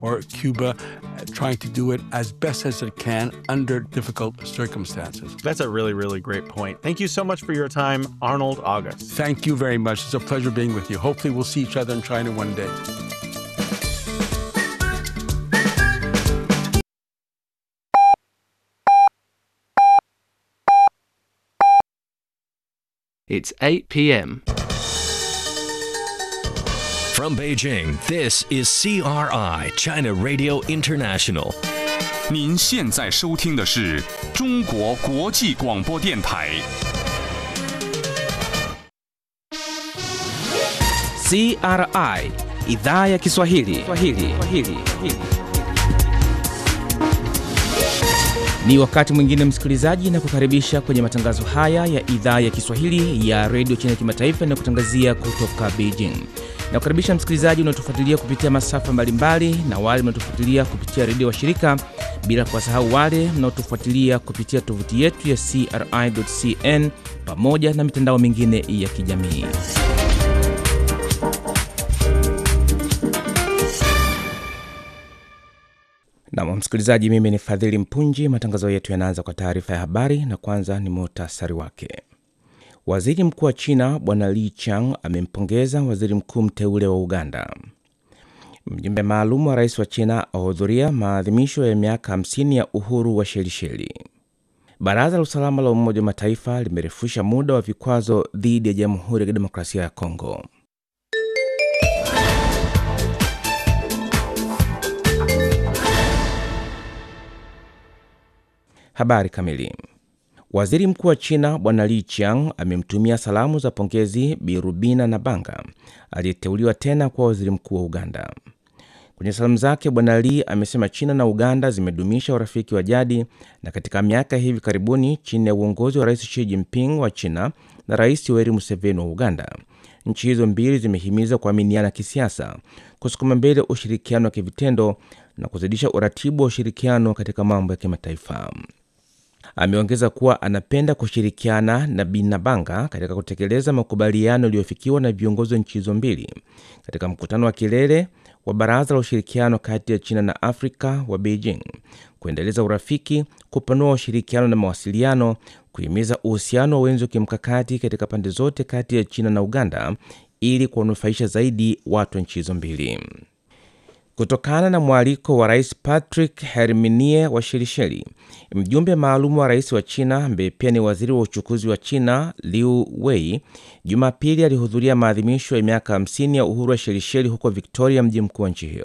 or Cuba, uh, trying to do it as best as it can under difficult circumstances. That's a really, really great point. Thank you so much for your time, Arnold August. Thank you very much. It's a pleasure being with you. Hopefully, we'll see each other in China one day. It's 8 p.m. From Beijing, this is CRI, China Radio International. 您现在收听的是中国国际广播电台。 CRI idhaa ya Kiswahili. Kiswahili. Kiswahili. Ni wakati mwingine msikilizaji, na kukaribisha kwenye matangazo haya ya idhaa ya Kiswahili ya redio China kimataifa na kutangazia kutoka Beijing. Na kukaribisha msikilizaji unaotufuatilia kupitia masafa mbalimbali na wale mnaotufuatilia kupitia redio wa shirika, bila kuwasahau wale mnaotufuatilia kupitia tovuti yetu ya CRI.cn pamoja na mitandao mingine ya kijamii. Nam msikilizaji, mimi ni Fadhili Mpunji. Matangazo yetu yanaanza kwa taarifa ya habari, na kwanza ni muhtasari wake. Waziri mkuu wa China Bwana Li Chang amempongeza waziri mkuu mteule wa Uganda. Mjumbe maalum wa rais wa China ahudhuria maadhimisho ya miaka 50 ya uhuru wa Shelisheli. Baraza la usalama la Umoja wa Mataifa limerefusha muda wa vikwazo dhidi ya Jamhuri ya Kidemokrasia ya Kongo. Habari kamili. Waziri mkuu wa China Bwana Li Qiang amemtumia salamu za pongezi Bi Rubina Nabanga aliyeteuliwa tena kuwa waziri mkuu wa Uganda. Kwenye salamu zake, Bwana Li amesema China na Uganda zimedumisha urafiki wa jadi, na katika miaka hivi karibuni, chini ya uongozi wa Rais Xi Jinping wa China na Rais Yoweri Museveni wa Uganda, nchi hizo mbili zimehimiza kuaminiana kisiasa, kusukuma mbele ushirikiano wa kivitendo na kuzidisha uratibu wa ushirikiano katika mambo ya kimataifa. Ameongeza kuwa anapenda kushirikiana na Binabanga katika kutekeleza makubaliano yaliyofikiwa na viongozi wa nchi hizo mbili katika mkutano wa kilele wa Baraza la Ushirikiano kati ya China na Afrika wa Beijing, kuendeleza urafiki, kupanua ushirikiano na mawasiliano, kuhimiza uhusiano wa wenzi wa kimkakati katika pande zote kati ya China na Uganda ili kuwanufaisha zaidi watu wa nchi hizo mbili. Kutokana na mwaliko wa rais Patrick Herminie wa Shelisheli, mjumbe maalum wa rais wa China ambaye pia ni waziri wa uchukuzi wa China Liu Wei, Jumapili alihudhuria maadhimisho ya miaka 50 ya uhuru wa Shelisheli huko Victoria, mji mkuu wa nchi hiyo.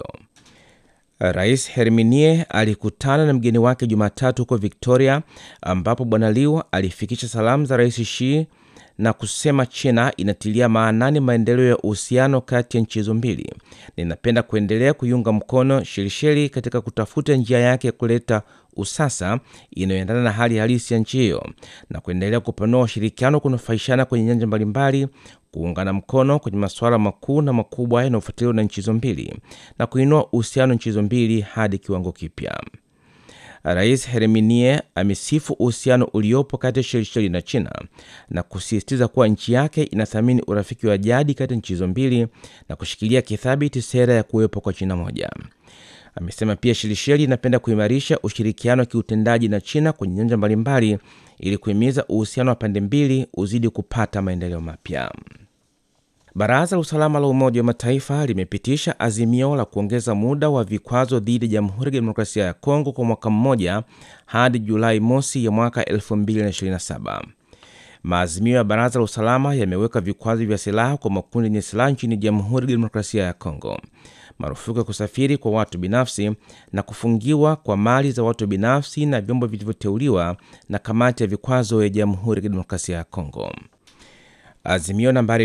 Rais Herminie alikutana na mgeni wake Jumatatu huko Victoria, ambapo bwana Liu alifikisha salamu za rais Xi na kusema China inatilia maanani maendeleo ya uhusiano kati ya nchi hizo mbili na inapenda kuendelea kuiunga mkono Shelisheli katika kutafuta njia yake ya kuleta usasa inayoendana na hali halisi ya nchi hiyo na kuendelea kupanua ushirikiano kunufaishana kwenye nyanja mbalimbali, kuungana mkono kwenye masuala makuu na makubwa yanayofuatiliwa na nchi hizo mbili na kuinua uhusiano nchi hizo mbili hadi kiwango kipya. Rais Herminie amesifu uhusiano uliopo kati ya Shelisheli na China na kusisitiza kuwa nchi yake inathamini urafiki wa jadi kati ya nchi hizo mbili na kushikilia kithabiti sera ya kuwepo kwa China moja. Amesema pia Shelisheli inapenda kuimarisha ushirikiano wa kiutendaji na China kwenye nyanja mbalimbali ili kuhimiza uhusiano wa pande mbili uzidi kupata maendeleo mapya. Baraza la usalama la Umoja wa Mataifa limepitisha azimio la kuongeza muda wa vikwazo dhidi ya Jamhuri ya Kidemokrasia ya Kongo kwa mwaka mmoja hadi Julai mosi ya mwaka 2027. Maazimio ya Baraza la Usalama yameweka vikwazo vya silaha kwa makundi yenye silaha nchini Jamhuri ya Kidemokrasia ya Kongo, marufuku ya kusafiri kwa watu binafsi na kufungiwa kwa mali za watu binafsi na vyombo vilivyoteuliwa na kamati ya vikwazo ya Jamhuri ya Kidemokrasia ya Kongo. Azimio nambari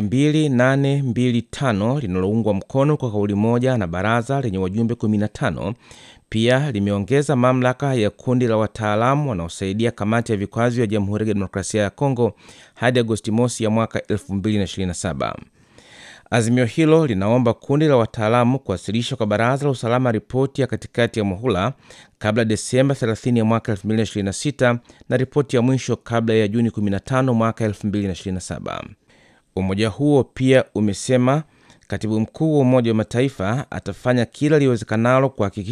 2825 linaloungwa mkono kwa kauli moja na baraza lenye wajumbe 15 pia limeongeza mamlaka ya kundi la wataalamu wanaosaidia kamati ya vikwazo ya Jamhuri ya Kidemokrasia ya Kongo hadi Agosti mosi ya mwaka 2027. Azimio hilo linaomba kundi la wataalamu kuwasilisha kwa baraza la usalama ripoti ya katikati ya muhula kabla Desemba 30 ya mwaka 2026 na ripoti ya mwisho kabla ya Juni 15 mwaka 2027. Umoja huo pia umesema katibu mkuu wa Umoja wa Mataifa atafanya kila liwezekanalo kuhakikisha